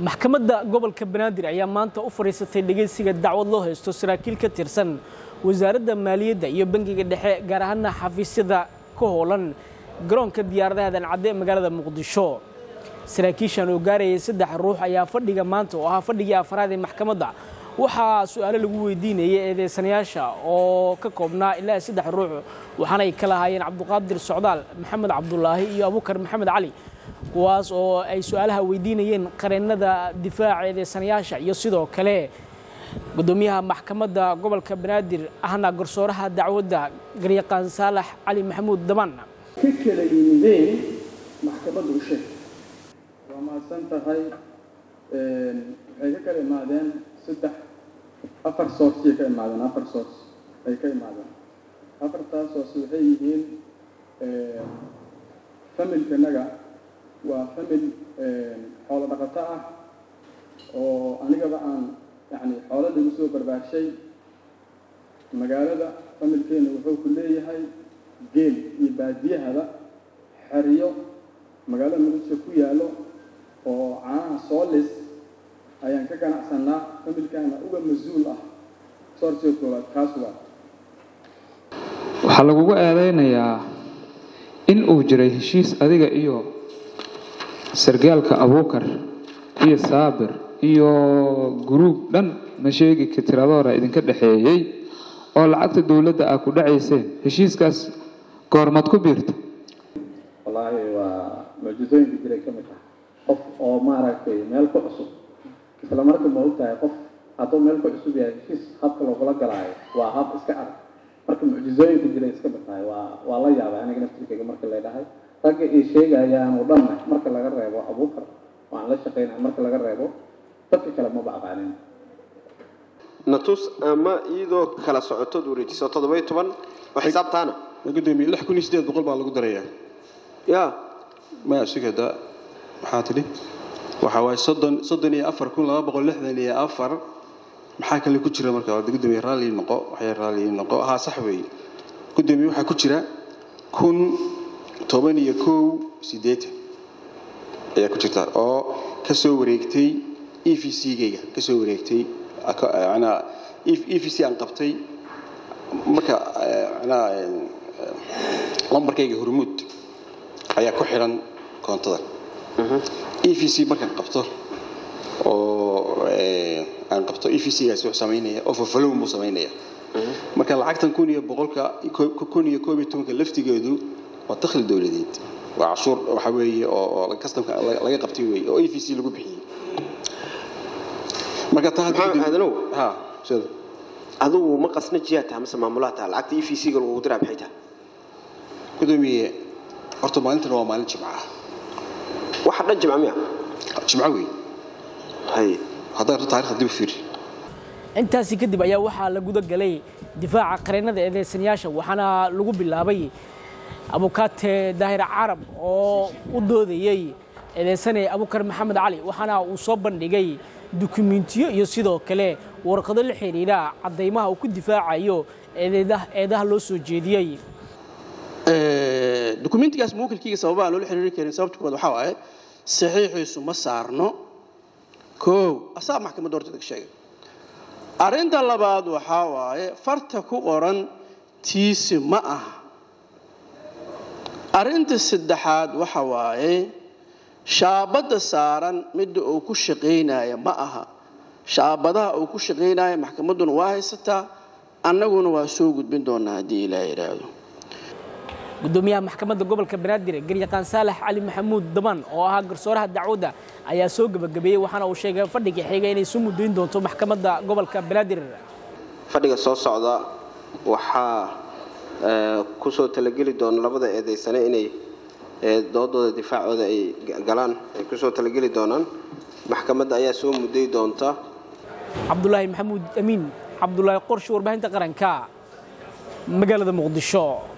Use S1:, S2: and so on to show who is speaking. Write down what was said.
S1: maxkamadda gobolka banaadir ayaa maanta u fadhiisatay dhegeysiga dacwad loo haysto saraakiil ka tirsan wasaaradda maaliyadda iyo bangiga dhexe gaar ahaana xafiisyada ka hoolan garoonka diyaaradaha dancadde ee magaalada muqdisho saraakiishan oo gaarayay saddex ruux ayaa fadhiga maanta oo ahaa fadhigii afraad ee maxkamadda waxaa su-aalo lagu weydiinayay eedeysanayaasha oo ka koobnaa ilaa saddex ruux waxaanay kala ahaayeen cabduqaadir socdaal maxamed cabdulaahi iyo abukar maxamed cali kuwaas oo ay su-aalaha weydiinayeen qareennada difaaca eedeysanayaasha iyo sidoo kale gudoomiyaha maxkamadda gobolka banaadir ahna garsooraha dacwadda garyaqaan saalax cali maxamuud daban
S2: ka kala yimideen maxkamadda u sheeg waa mahadsan tahay waxay ka kala imaadeen saddex afar sourciyay ka imaadeen afar source ay ka imaadeen afartaas source waxay yihiin familkanaga waa famil xoolo dhaqato ah oo anigaba aan yani xoolo lagu soo barbaarshay magaalada familkeena wuxuu ku leeyahay geel iyo baadiyahaba xeriyo magaalada muqdisho ku yaallo oo caanaha soolis ayaan ka ganacsanaa familkaana uga mas-uul ah soorsiga koowaad kaas waa
S3: waxaa lagugu eedeynayaa in uu jiray heshiis adiga iyo sargaalka abuukar iyo saabir iyo guruub dhan ma sheegi ka tiradoora idinka dhexeeyey oo lacagta dowladda ah ku dhacayseen heshiiskaas goormaad ku biirta
S2: wallaahi waa mucjisooyinka jiray ka mid ah qof oo maaragtay meel ku cusub isla marka ma ogtahay qof hadduu meel ku cusub yahay heshiis habka loogula galaayo waa hab iska adag marka mucjisooyinka jiray iska mid tahay waa waa la yaabay aniga naftirkayga marka leedhahay ragga ay sheegayaan oo dhanna marka laga reebo abuukar waan la shaqaynaya marka laga reebo dadka kale maba aqaanin
S4: natus ama iyadoo kala socotood wareejiso toddoba-iyo toban oo xisaabtaana
S5: gudoomiye lix kun iyo sideed boqol baa lagu darayaa
S4: ya
S5: maya sugada maxaa tidhi waxa waaye soddon soddon iyo afar kun laba boqol lixdan iyo afar maxaa kale ku jira marka waa gudoomiye raalli noqo waxay raalli noqo haa sax weeye gudoomiye waxaa ku jira kun toban iyo kow siddeetan ayaa ku jirta oo ka soo wareegtay e v c-gayga ka soo wareegtay manaa e v c aan qabtay marka manaa lambarkayga hormuud ayaa ku xidhan koontadan e v c markaan qabto oo aan qabto e v c-gaasi wuxuu samaynaya oo fafalown buu samaynaya marka lacagtan kun iyo boqolka kun iyo koob iyo tobanka laftigeedu waa dakhli dowladeed waa cashuur waxa weeye oo customka laga qabtay weeye oo e v c lagu bixiyey marka taa
S4: aadanow
S5: ha sida
S4: adigu ma qasna jiyaa taha mase maamulaha taha lacagta e v c-ga lagugu diraa maxay tahay
S5: gudoomiye horta maalintan waa maalin jimca ah
S4: waxa dhan jimca miya
S5: jimco wey
S4: hay
S5: haddaa rabto taarikhda dib u fiiri
S1: intaasi kadib ayaa waxaa la guda galay difaaca qareennada eedeysanayaasha waxaana lagu bilaabay abukaate daahir carab oo u doodayey eedeysane abukar maxamed cali waxaana uu soo bandhigay dukumentiyo iyo sidoo kale warqado la xiriira caddaymaha uu ku difaacayo eedaha loo soo jeediyey
S6: dukumentigaas muwakilkiiga sababaha loola xiriiri karin sababta koowaad waxaa waaye saxiixiisu ma saarno koow asaa maxkamadda horteeda ka sheegay arrinta labaad waxaa waaye farta ku qoran tiisi ma aha arrinta saddexaad waxa waaye shaabadda saaran midda uu ku shaqaynaya ma aha shaabadaha uu ku shaqaynaya maxkamadduna waa haysataa annaguna waa soo gudbin doonaa haddii ilaa yidhaahdo
S1: gudoomiyaha maxkamadda gobolka banaadir garyaqaan saalax cali maxamuud daban oo ahaa garsooraha dacwadda ayaa soo gebagabeeyey waxaana uu sheegay fadhiga xiga inay soo muddayn doonto maxkamadda gobolka banaadir
S4: fadhiga soo socda waxaa kusoo talageli doona labada eedeysane inay doodooda difaacooda ay galaan ay kusoo talageli doonaan maxkamadda ayaa soo mudday doonta
S1: cabdulaahi maxamuud amiin cabdulaahi qorshe warbaahinta qaranka magaalada muqdisho